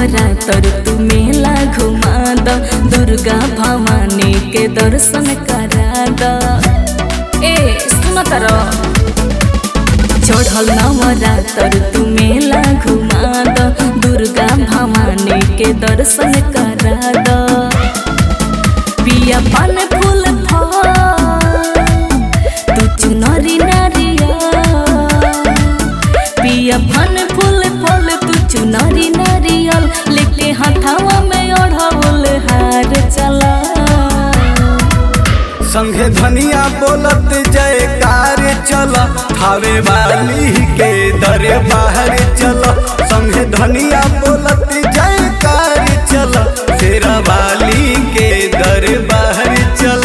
नवरात्र तू मेला घुमा द दुर्गा भवानी के दर्शन करा द ए सुन तर चढ़ल नवरात्र तू मेला घुमा द दुर्गा भवानी के दर्शन करा द पिया पान फूल फल तू चुनरी नारिया पिया फन फूल फल तू चुनरी नारियल लेके हाथावा में ओढ़ावल हार चला संघे धनिया बोलत जयकार चल थावे वाली के दरे बाहर चल संघे धनिया बोलत जयकार चल शेरा वाली के दर बाहर चल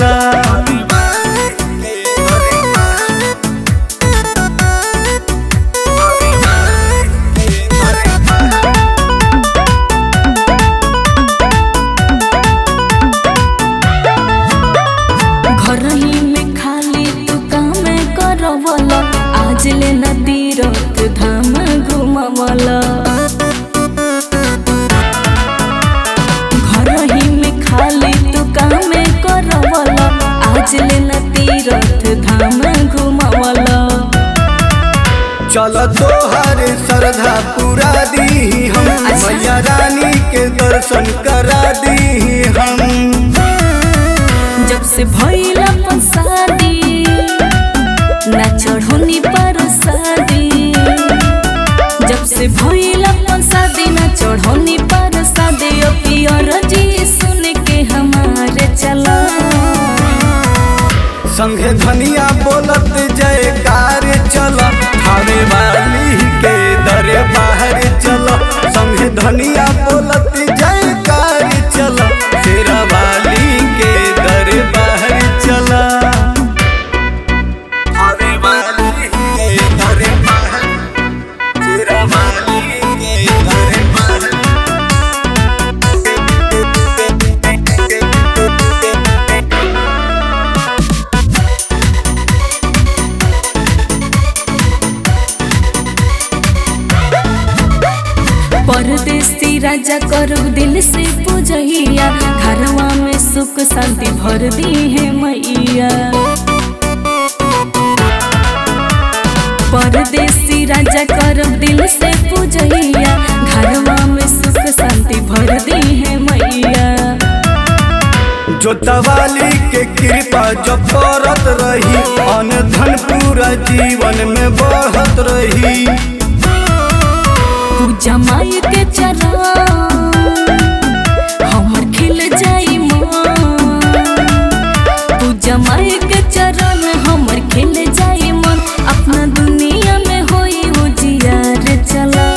घर ही में खाली तू काम करवल आज ले नदी रत धाम घुमवल घर ही में खाली तू काम करवल आज ले नदी रथ धाम घुमवल चल तोहर श्रद्धा पूरा दी हम अच्छा। मैया रानी के दर्शन करा दी हम जब से भइल अपन शादी ना चढ़ोनी पर शादी जब से भइल अपन शादी ना चढ़ोनी पर शादी ओ पियर जी सुन के हमारे चला संघे धनिया बोलत जयकार चल थावे वाली के दरे बाहर चल संघे धनिया बोलत जयकार चल शेरा वाली के दरे बाहर चल थावे वाली के दरे बाहर शेरा वाली के दरे बाहर परदेसी राजा करू दिल से पूजैया घरवा में सुख शांति भर दी है मैया परदेसी राजा करब दिल से पूजैया घरवा में सुख शांति भर दी है मैया जोतवाली के कृपा जो करत रही अन धन पूरा जीवन में बढ़त रही पूजा माई के चरण हमर खिल जाई मन पूजा माई के चरण हमर खिल जाई मन अपना दुनिया में होई उजियार चला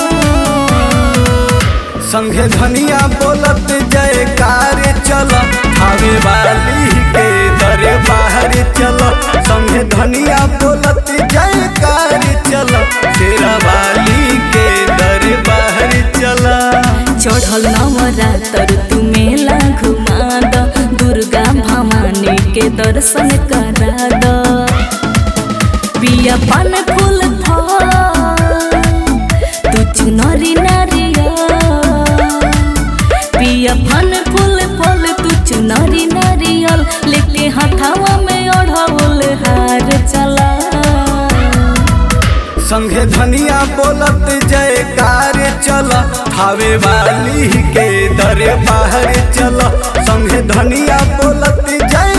संघे धनिया बोलत जयकार चल थावे वाली के दरे बाहर चल संघे धनिया बोलत जयकार चल शेरा वाली के दरे बाहर चल चढ़ल नवरात्र तू मेला घुमा द दुर्गा भवानी के दर्शन करा द पिया पान फूल फल तू चुनरी नारिया पिया पान फूल फल तू चुनरी नारियल लेके हाथावा में ओढ़ावल हार चला संघे धनिया बोलत जयकार चल थावे वाली के दरे बाहर चल संघे धनिया बोलत जय